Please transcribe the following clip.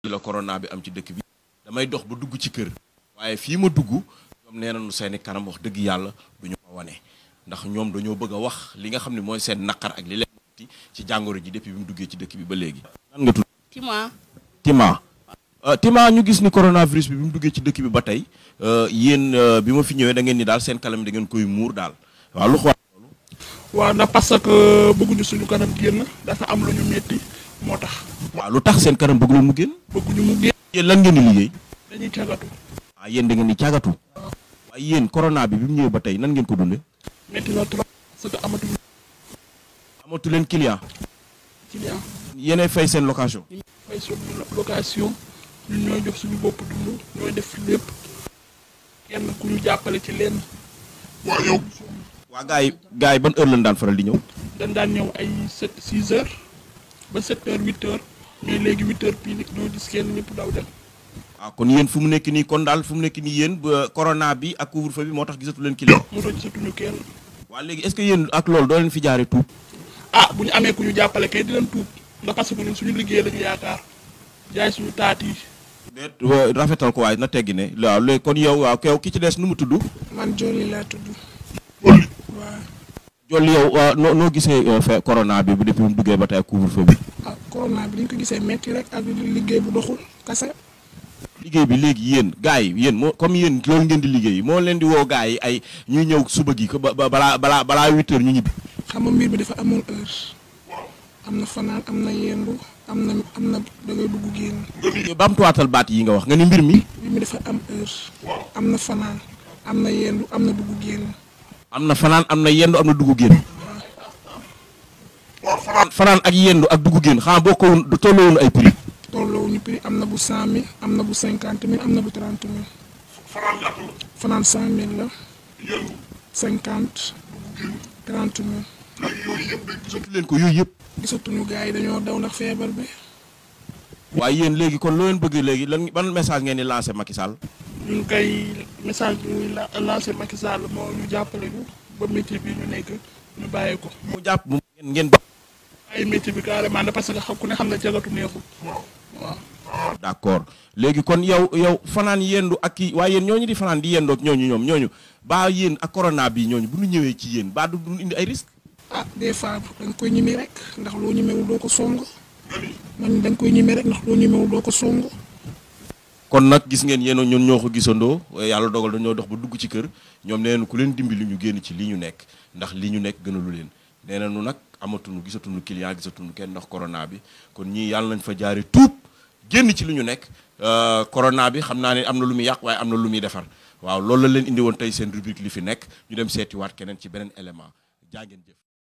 la corona bi am ci dëkk bi damay dox ba dugg ci kër waaye fii ma dugg ñoom nee nañu seeni kanam wax dëgg yàlla du ñu ko wane ndax ñoom dañoo bëgg a wax li nga xam ne mooy seen naqar ak li leen metti ci jàngoro ji depuis bi mu duggee ci dëkk bi ba léegi nan nga tudd Tima Tima Tima ñu gis ni coronavirus bi bi mu duggee ci dëkk bi ba tey yéen bi ma fi ñëwee da ngeen ni daal seen kanam da ngeen koy muur daal waaw lu xaw waaw ndax parce que bëgguñu suñu kanam génn dafa am lu ñu metti moo tax waaw lu tax seen kanam bëgg leen mu génn bëgguñu mu génn yéen lan ngeen di liggéey dañuy cagatu ah yéen da ngeen di càggatu waaye yéen corona bi bi mu ñëwee ba tey nan ngeen ko dundee metti na trop parce que amatuñu amatu leen client client yéenay fay seen location fay suñu location ñun ñooy jox suñu bopp dund ñooy def lépp kenn ku ñu jàppale ci lenn waaw yow waa gars yi gars yi ban heure lañ daan faral di ñëw dañ daan ñëw ay sept six heures ba sept heures huit heures mais léegi huit heures pile ñoo gis kenn ñëpp daw dem waaw kon yéen fu mu nekk nii kon daal fu mu nekk nii yéen ba corona bi ak couvre-feu bi moo tax gisatu leen client mu toj satuñu kenn waa léegi est-ce que yéen ak loolu doo leen fi jaaree tuub ah bu ñu amee ku ñu jàppale kay dinañ tuub ndax parce que ñun suñu liggéey lañu yaakaar jaay suñu taat yi déet wa- rafetal ko waaye na teggi ne waaw léegi kon yow waaw kew ki ci des nu mu tudd man Joli laa tudd. waaw jolli yow waaw noo noo gisee euh, fe corona bi bu depuis mu duggee ba tey ak couvre-feu bi ah corona bi dañ ko gisee metti rek ak liggéey bu doxul kase. liggéey bi léegi yéen gars yi yéen moo comme yéen loolu ngeen di liggéey moo leen di woo gars yi ay ñuy ñëw suba gi ko ba ba- balaa balaa balaa huit heures ñu ñibbi xam nga mbir bi dafa amoon heure. am na fanaan am na yendu am na am na da ngay dugg génn. bamtuwaatal baat yi nga wax nga ni mbir mi mbir mi dafa am heure. am na fanaan am na yendu am na dugg génn. am na fanaan am na yendu am na dugg génn fanaan fanaan ak yendu ak dugg génn xanaa boo ko du tolloowun ay prix tolloowuñu prix am na bu cent mille am na bu cinquante mille am na bu trente mille. fanaan cent mille la. cinquante. trente mille. gisatu leen ko yooyu yëpp gisatuñu gars yi dañoo daw ndax feebar bi. waaye yéen léegi kon loo leen bëgg léegi lan ban message ngeen di lancé Macky Sall ñun kay message bi muy la lancé Macky Sall moo ñu jàppale ñu ba métier bi ñu nekk ñu bàyyi ko mu jàpp mu ngeen ngeen ay métier bi carrément da parce que xam ku ne xam ne jagatu neexul waaw d'accord léegi kon yow yow fanaan yendu ak kii waaye yéen ñooñu di fanaan di yendoog ñooñu ñoom ñooñu baa yéen ak corona bi ñooñu bu ñu ñëwee ci yéen baa du du indi ay risque ah des fois da nga koy ñime rek ndax loo ñimewul doo ko song man da nga koy ñime rek ndax loo ñimewul doo ko song kon nag gis ngeen yéen ñun ñoo ko gisandoo yàlla dogal dañoo dox ba dugg ci kër ñoom nee nañu ku leen dimbali ñu génn ci li ñu nekk ndax li ñu nekk gënalu leen nee nañu nag amatuñu gisatuñu client gisatuñu kenn ndax corona bi kon ñii yàlla nañ fa jaare tuub génn ci li ñu nekk euh, corona bi xam naa ne am na lu muy yàq waaye am na lu muy defar waaw loolu la leen indi woon tey seen rubrique li fi nekk ñu dem seetiwaat keneen ci beneen élément jaa ngeen jëf